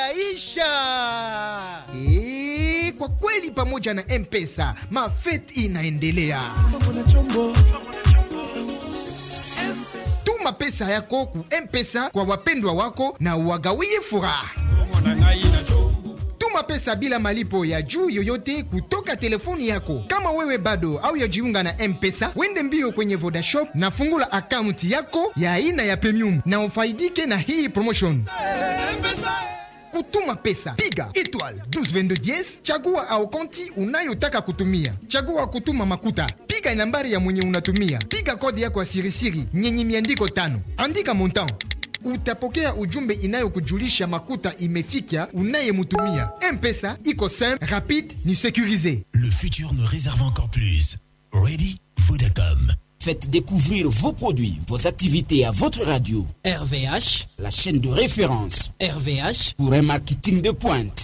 yaisha. E, kwa kweli pamoja na M-Pesa mafet inaendelea. Tuma pesa yako ku M-Pesa kwa wapendwa wako na uwagawie furaha. Tuma pesa bila malipo ya juu yoyote kutoka telefoni yako. Kama wewe bado au yajiunga na M-Pesa, wende mbio kwenye Vodashop na fungula akaunti yako ya aina ya premium na ufaidike na hii promotion. Kutuma pesa, piga étoile 1222 chagua au konti unayotaka kutumia. Chagua kutuma makuta, piga nambari ya mwenye unatumia, piga kodi yako ya sirisiri nyenye miandiko tano, andika montant utapokea ujumbe inayokujulisha makuta imefika unayemutumia. M-Pesa iko simple, rapide, ni sécurisé. Le futur nous réserve encore plus. Ready Vodacom. Faites découvrir vos produits, vos activités à votre radio. RVH, La chaîne de référence RVH, pour un marketing de pointe.